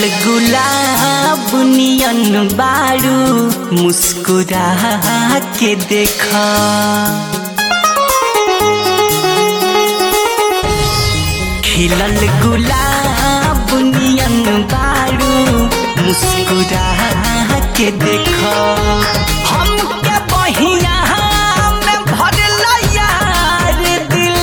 गुलाब नियन बारू मुस्कुरा के देखा खिलल गुलाब नियन बारू मुस्कुरा के देखा हम के बहिया में भरल यार दिल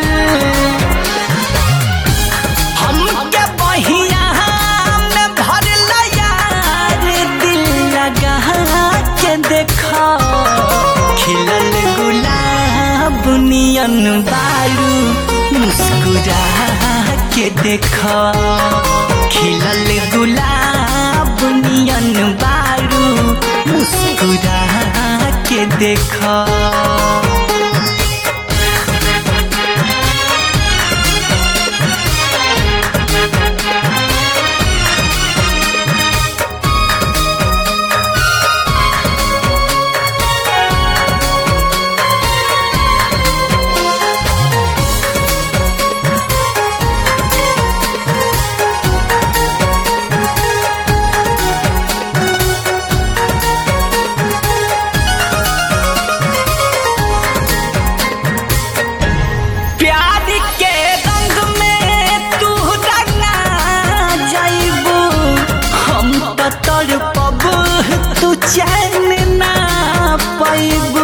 हमके बहिया में भरल यार दिल लगा के देखा खिलल गुलाब नियन बारू मुस्कुरा के देखा खिलल गुलाब नियन बारू मुस्कुरा के देखा प्यार के रंग में तू रंगा जाइबू हम तो तड़पब तू चैन ना पैबू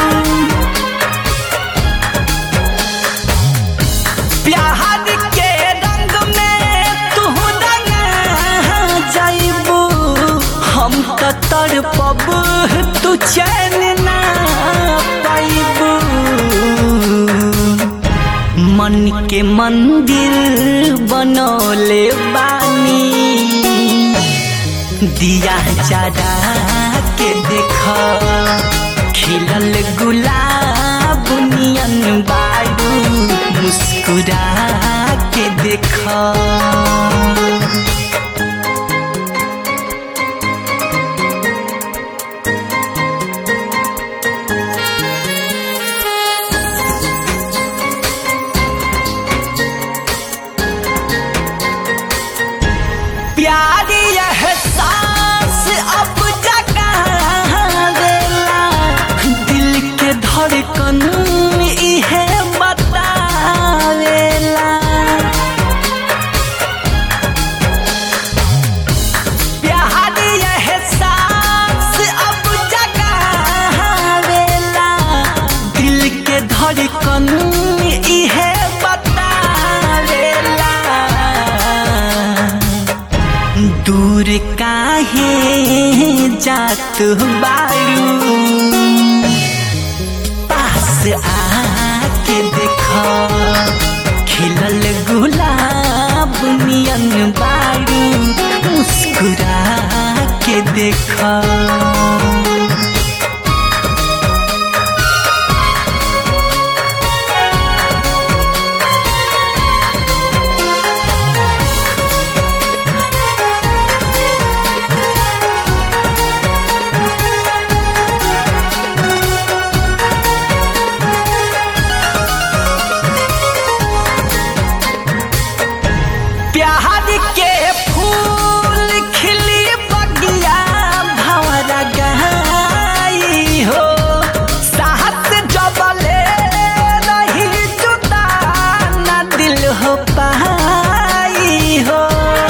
प्यार के रंग में तू रंगा जाइबू हम तो तड़पब तू चैन ना पैबू मन के मंदिर बनौले बानी दिया जरा के देख खिलल गुलाब नियन बारू मुस्कुरा के देख प्यार एहसास अब जगावेला दिल के धड़कन इहे बतावेला प्यार एहसास अब जगावेला दिल के धड़कन इहे बतावेला दूर काहे जात बारू पास आके देख खिलल गुलाब नियन बारू मुस्कुरा के देख प्यार के फूल खिली बगिया भंवरा गई हो साहस जबले रही जुदा न दिल हो पाई हो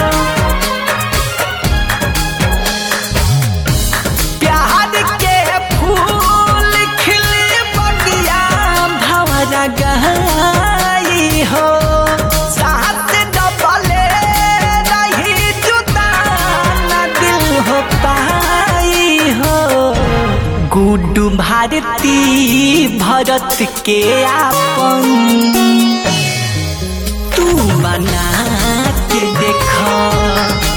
प्यार के फूल खिली बगिया भंवरा गई हो साथ डबले रही जुदा न दिल हो पाई हो गुड्डू भारती भरत के आपन तू बना के देख